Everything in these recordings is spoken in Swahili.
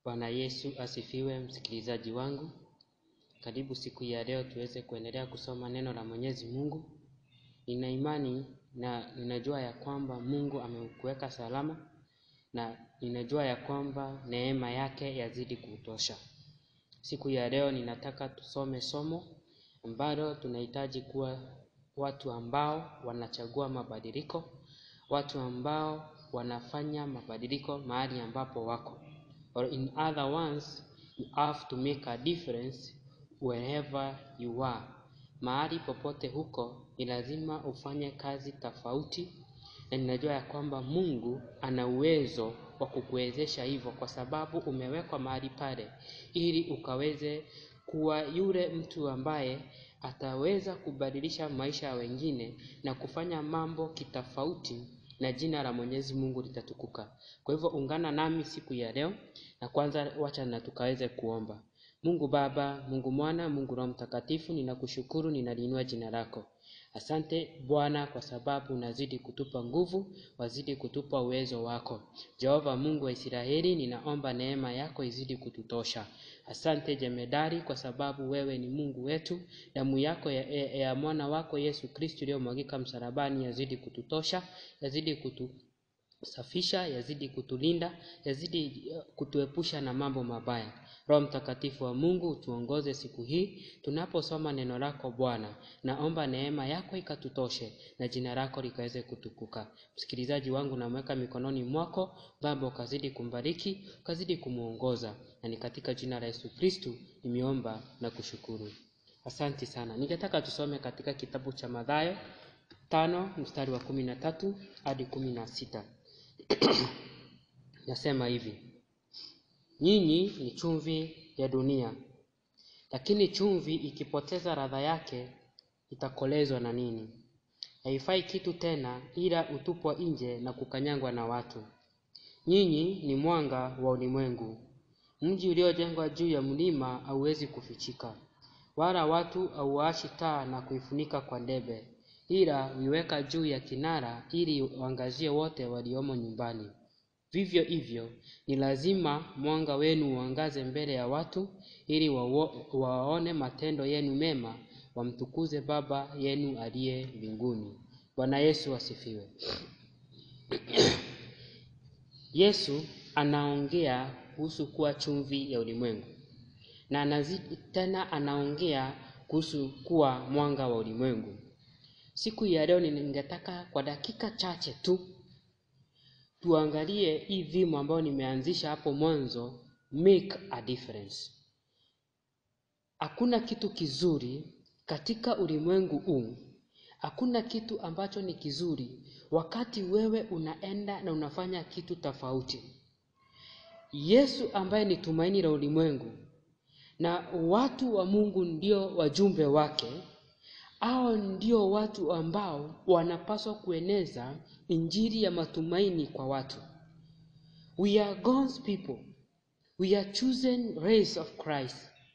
Bwana Yesu asifiwe, msikilizaji wangu. Karibu siku ya leo tuweze kuendelea kusoma neno la Mwenyezi Mungu. Nina imani na ninajua ya kwamba Mungu amekuweka salama na ninajua ya kwamba neema yake yazidi kutosha. Siku ya leo ninataka tusome somo ambalo tunahitaji kuwa watu ambao wanachagua mabadiliko, watu ambao wanafanya mabadiliko mahali ambapo wako. Or in other words, you have to make a difference wherever you are. Mahali popote huko ni lazima ufanye kazi tofauti, na ninajua ya kwamba Mungu ana uwezo wa kukuwezesha hivyo, kwa sababu umewekwa mahali pale ili ukaweze kuwa yule mtu ambaye ataweza kubadilisha maisha ya wengine na kufanya mambo kitofauti na jina la Mwenyezi Mungu litatukuka. Kwa hivyo ungana nami siku ya leo, na kwanza wacha na tukaweze kuomba. Mungu Baba, Mungu Mwana, Mungu Roho Mtakatifu, ninakushukuru, ninaliinua jina lako. Asante Bwana kwa sababu unazidi kutupa nguvu, wazidi kutupa uwezo wako. Jehova Mungu wa Israeli, ninaomba neema yako izidi kututosha. Asante jemedari kwa sababu wewe ni Mungu wetu. Damu yako ya, ya, ya mwana wako Yesu Kristo iliyomwagika msalabani yazidi kututosha, yazidi kutu safisha yazidi kutulinda, yazidi kutuepusha na mambo mabaya. Roho Mtakatifu wa Mungu utuongoze siku hii tunaposoma neno lako Bwana. Naomba neema yako ikatutoshe na jina lako likaweze kutukuka. Msikilizaji wangu namweka mikononi mwako Baba, ukazidi kumbariki, ukazidi kumuongoza, na ni katika jina la Yesu Kristu nimeomba na kushukuru. Asanti sana. Ningetaka tusome katika kitabu cha Mathayo tano mstari wa kumi na tatu hadi kumi na sita. Nasema hivi: nyinyi ni chumvi ya dunia, lakini chumvi ikipoteza ladha yake itakolezwa na nini? Haifai kitu tena, ila utupwa nje na kukanyangwa na watu. Nyinyi ni mwanga wa ulimwengu. Mji uliojengwa juu ya mlima hauwezi kufichika, wala watu hauwaashi taa na kuifunika kwa debe ila huiweka juu ya kinara ili uangazie wote waliomo nyumbani. Vivyo hivyo ni lazima mwanga wenu uangaze mbele ya watu, ili waone matendo yenu mema, wamtukuze Baba yenu aliye mbinguni. Bwana Yesu asifiwe. Yesu anaongea kuhusu kuwa chumvi ya ulimwengu, na anazidi tena anaongea kuhusu kuwa mwanga wa ulimwengu. Siku ya leo ningetaka kwa dakika chache tu tuangalie hii dhimu ambayo nimeanzisha hapo mwanzo, make a difference. Hakuna kitu kizuri katika ulimwengu huu, hakuna kitu ambacho ni kizuri wakati wewe unaenda na unafanya kitu tofauti. Yesu ambaye ni tumaini la ulimwengu na watu wa Mungu ndio wajumbe wake hao ndio watu ambao wanapaswa kueneza injili ya matumaini kwa watu. We are God's people. We are chosen race of Christ.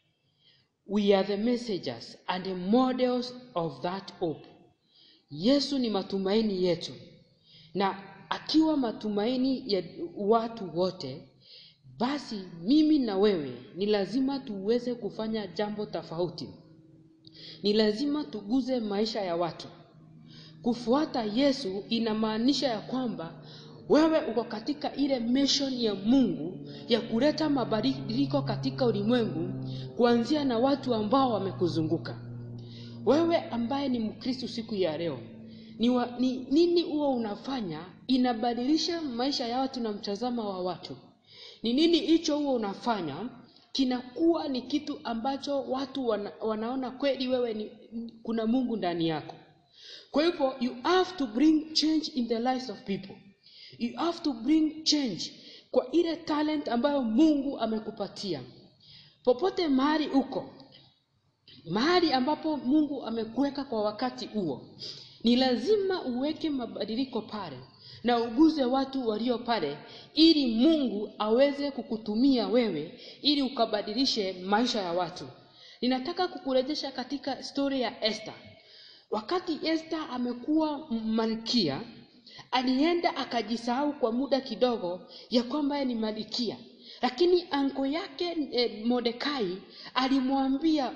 We are the messengers and the models of that hope. Yesu ni matumaini yetu, na akiwa matumaini ya watu wote, basi mimi na wewe ni lazima tuweze kufanya jambo tofauti ni lazima tuguze maisha ya watu. Kufuata Yesu inamaanisha ya kwamba wewe uko katika ile mission ya Mungu ya kuleta mabadiliko katika ulimwengu, kuanzia na watu ambao wamekuzunguka wewe. Ambaye ni Mkristo siku ya leo, ni, wa, ni nini huo unafanya inabadilisha maisha ya watu na mtazamo wa watu? Ni nini hicho huo unafanya kinakuwa ni kitu ambacho watu wana, wanaona kweli wewe ni, kuna Mungu ndani yako. Kwa hivyo you have to bring change in the lives of people. You have to bring change kwa ile talent ambayo Mungu amekupatia. Popote mahali uko, mahali ambapo Mungu amekuweka kwa wakati huo, ni lazima uweke mabadiliko pale na uguze watu walio pale, ili Mungu aweze kukutumia wewe, ili ukabadilishe maisha ya watu. Ninataka kukurejesha katika stori ya Esther. Wakati Esther amekuwa malkia, alienda akajisahau kwa muda kidogo ya kwamba yeye ni malkia, lakini anko yake e, Mordekai alimwambia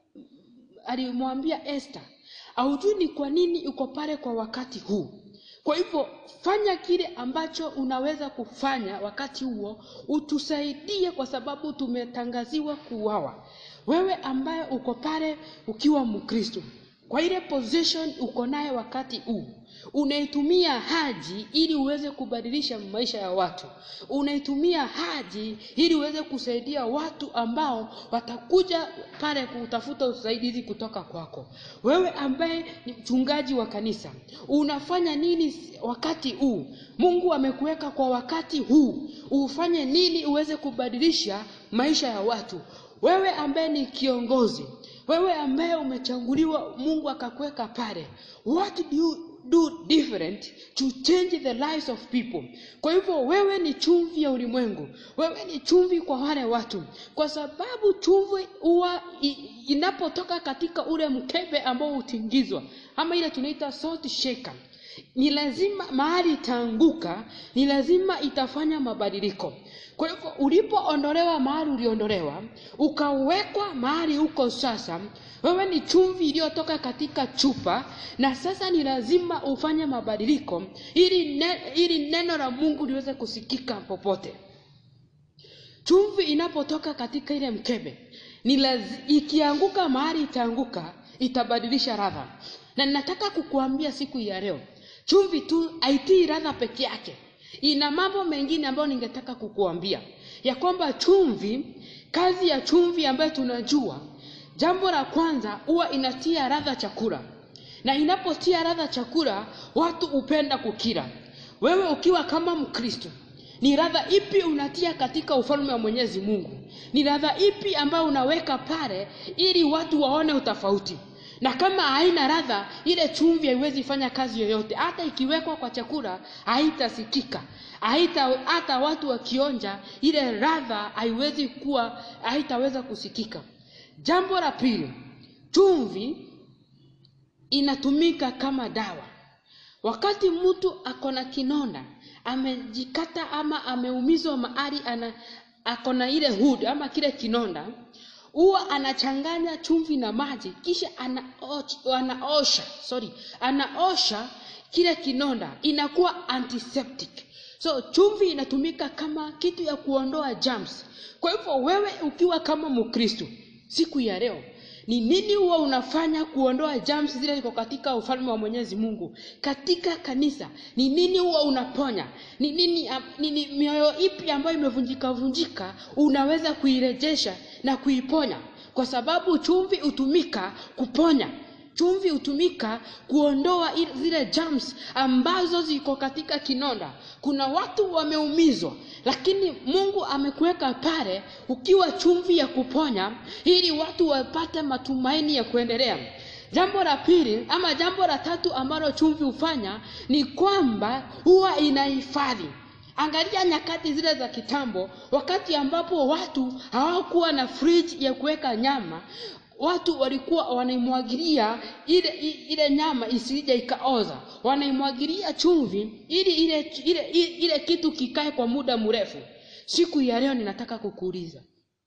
alimwambia Esther, haujui ni kwa nini uko pale kwa wakati huu. Kwa hivyo fanya kile ambacho unaweza kufanya wakati huo, utusaidie kwa sababu tumetangaziwa kuuawa. Wewe ambaye uko pale ukiwa Mkristo, kwa ile position uko naye wakati huu, unaitumia haji ili uweze kubadilisha maisha ya watu, unaitumia haji ili uweze kusaidia watu ambao watakuja pale kutafuta usaidizi kutoka kwako. Wewe ambaye ni mchungaji wa kanisa, unafanya nini wakati huu? Mungu amekuweka kwa wakati huu, ufanye nini uweze kubadilisha maisha ya watu? Wewe ambaye ni kiongozi, wewe ambaye umechaguliwa, Mungu akakuweka pale, what do you do different to change the lives of people. Kwa hivyo wewe ni chumvi ya ulimwengu, wewe ni chumvi kwa wale watu, kwa sababu chumvi huwa inapotoka katika ule mkebe ambao hutingizwa, ama ile tunaita salt shaker ni lazima mahali itaanguka, ni lazima itafanya mabadiliko. Kwa hivyo ulipoondolewa mahali uliondolewa, ukawekwa mahali huko sasa, wewe ni chumvi iliyotoka katika chupa, na sasa ni lazima ufanye mabadiliko ili, ne, ili neno la Mungu liweze kusikika popote. Chumvi inapotoka katika ile mkebe ni lazi, ikianguka mahali itaanguka, itabadilisha ladha, na ninataka kukuambia siku ya leo chumvi tu haitii ladha peke yake, ina mambo mengine ambayo ningetaka kukuambia ya kwamba chumvi, kazi ya chumvi ambayo tunajua, jambo la kwanza huwa inatia ladha chakula, na inapotia ladha chakula, watu hupenda kukila. Wewe ukiwa kama Mkristo, ni ladha ipi unatia katika ufalme wa Mwenyezi Mungu? Ni ladha ipi ambayo unaweka pale ili watu waone utofauti? na kama haina ladha, ile chumvi haiwezi fanya kazi yoyote. Hata ikiwekwa kwa chakula haitasikika, haita hata watu wakionja ile ladha haiwezi kuwa, haitaweza kusikika. Jambo la pili, chumvi inatumika kama dawa. Wakati mtu ako na kinonda, amejikata ama ameumizwa mahali, ana ako na ile hood ama kile kinonda huwa anachanganya chumvi na maji kisha anaosha, anaosha sorry, anaosha kile kinonda, inakuwa antiseptic. So chumvi inatumika kama kitu ya kuondoa germs. Kwa hivyo wewe ukiwa kama Mkristo siku ya leo, ni nini huwa unafanya kuondoa germs zile ziko katika ufalme wa Mwenyezi Mungu katika kanisa? Ni nini huwa unaponya? Ni nini, ni, ni mioyo ipi ambayo imevunjika vunjika unaweza kuirejesha na kuiponya? Kwa sababu chumvi hutumika kuponya chumvi hutumika kuondoa zile germs ambazo ziko katika kinonda. Kuna watu wameumizwa, lakini Mungu amekuweka pale ukiwa chumvi ya kuponya, ili watu wapate matumaini ya kuendelea. Jambo la pili ama jambo la tatu ambalo chumvi hufanya ni kwamba huwa inahifadhi Angalia nyakati zile za kitambo, wakati ambapo watu hawakuwa na fridge ya kuweka nyama, watu walikuwa wanaimwagilia ile ile nyama isije ikaoza, wanaimwagilia chumvi ili ile, ile, ile, ile kitu kikae kwa muda mrefu. Siku ya leo ninataka kukuuliza,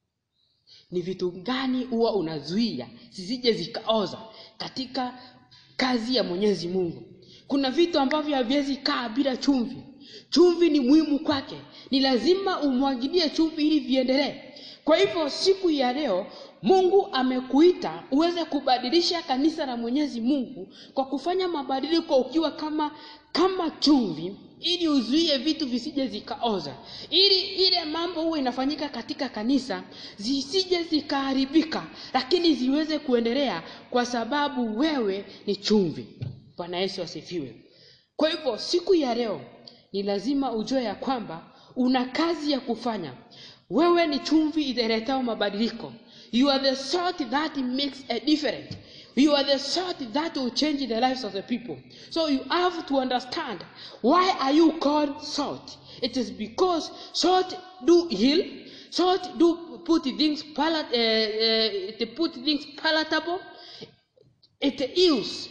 ni vitu gani huwa unazuia zisije zikaoza katika kazi ya Mwenyezi Mungu? Kuna vitu ambavyo haviwezi kaa bila chumvi. Chumvi ni muhimu kwake, ni lazima umwagilie chumvi ili viendelee. Kwa hivyo siku ya leo Mungu amekuita uweze kubadilisha kanisa la Mwenyezi Mungu kwa kufanya mabadiliko ukiwa kama kama chumvi, ili uzuie vitu visije zikaoza, ili ile mambo huwa inafanyika katika kanisa zisije zikaharibika, lakini ziweze kuendelea, kwa sababu wewe ni chumvi. Bwana Yesu asifiwe. Kwa hivyo siku ya leo ni lazima ujue ya kwamba una kazi ya kufanya. Wewe ni chumvi iletao mabadiliko. You are the salt that makes a difference. You are the salt that will change the lives of the people. So you have to understand why are you called salt? It is because salt do heal, salt do put things palat, uh, uh, it put things palatable, it heals,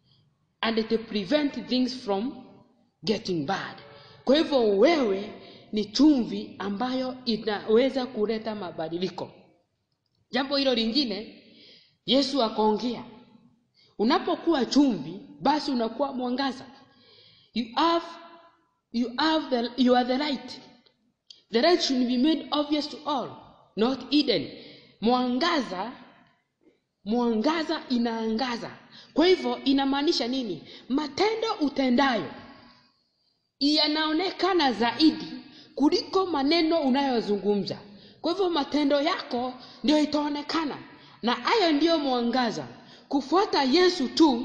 and it prevent things from getting bad. Kwa hivyo wewe ni chumvi ambayo inaweza kuleta mabadiliko jambo hilo lingine yesu akaongea unapokuwa chumvi basi unakuwa mwangaza you have, you have the, you are the light the light should be made obvious to all not hidden mwangaza mwangaza inaangaza kwa hivyo inamaanisha nini matendo utendayo yanaonekana zaidi kuliko maneno unayozungumza kwa hivyo matendo yako ndio itaonekana na hayo ndiyo mwangaza kufuata yesu tu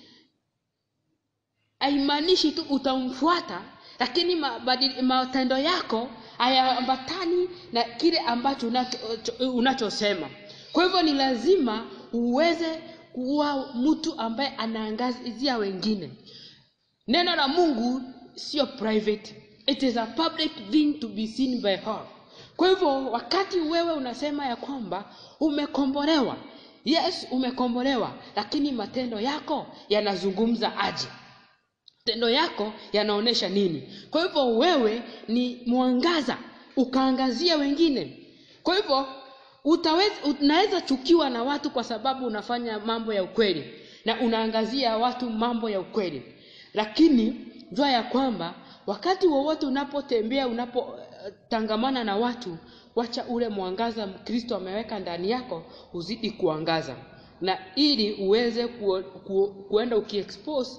haimaanishi tu utamfuata lakini mabadili- matendo yako hayaambatani na kile ambacho unacho- unachosema kwa hivyo ni lazima uweze kuwa mtu ambaye anaangazia wengine neno la mungu sio private it is a public thing to be seen by all kwa hivyo wakati wewe unasema ya kwamba umekombolewa yes umekombolewa lakini matendo yako yanazungumza aje matendo yako yanaonyesha nini kwa hivyo wewe ni mwangaza ukaangazia wengine kwa hivyo utaweza unaweza chukiwa na watu kwa sababu unafanya mambo ya ukweli na unaangazia watu mambo ya ukweli lakini jua ya kwamba wakati wowote unapotembea unapotangamana na watu wacha ule mwangaza kristo ameweka ndani yako uzidi kuangaza na ili uweze ku, ku, kuenda ukiexpose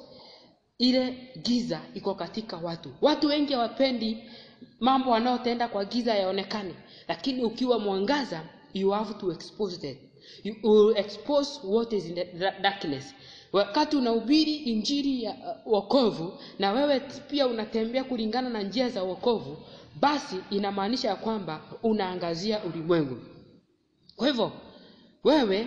ile giza iko katika watu watu wengi hawapendi mambo wanaotenda kwa giza yaonekane lakini ukiwa mwangaza you have to expose them you will expose what is in the da- darkness wakati unahubiri injili ya uh, wokovu na wewe pia unatembea kulingana na njia za wokovu basi inamaanisha ya kwamba unaangazia ulimwengu kwa hivyo wewe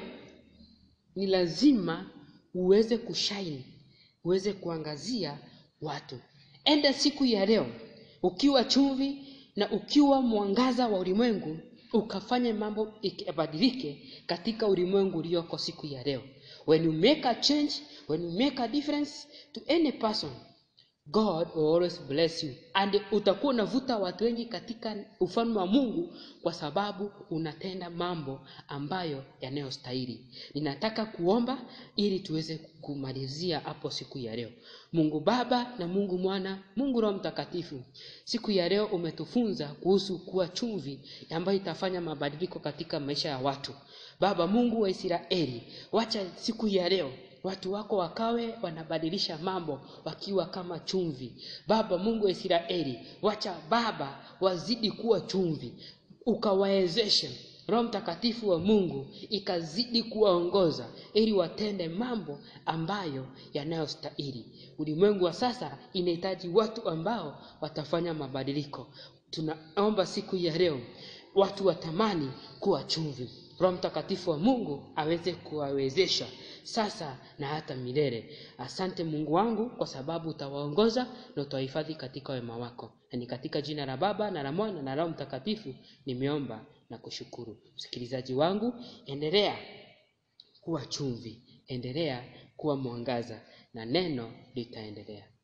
ni lazima uweze kushine uweze kuangazia watu enda siku ya leo ukiwa chumvi na ukiwa mwangaza wa ulimwengu ukafanye mambo yabadilike katika ulimwengu ulioko siku ya leo when you make a change when you make a difference to any person god will always bless you and utakuwa unavuta watu wengi katika ufalme wa mungu kwa sababu unatenda mambo ambayo yanayostahili ninataka kuomba ili tuweze kumalizia hapo siku ya leo mungu baba na mungu mwana mungu roho mtakatifu siku ya leo umetufunza kuhusu kuwa chumvi ambayo itafanya mabadiliko katika maisha ya watu baba mungu wa israeli wacha siku ya leo watu wako wakawe wanabadilisha mambo wakiwa kama chumvi baba mungu wa israeli wacha baba wazidi kuwa chumvi ukawawezeshe roho mtakatifu wa mungu ikazidi kuwaongoza ili watende mambo ambayo yanayostahili ulimwengu wa sasa inahitaji watu ambao watafanya mabadiliko tunaomba siku ya leo watu watamani kuwa chumvi roho mtakatifu wa mungu aweze kuwawezesha sasa na hata milele asante mungu wangu kwa sababu utawaongoza na utawahifadhi katika wema wako na ni katika jina la baba na la mwana na roho mtakatifu nimeomba na kushukuru msikilizaji wangu endelea kuwa chumvi endelea kuwa mwangaza na neno litaendelea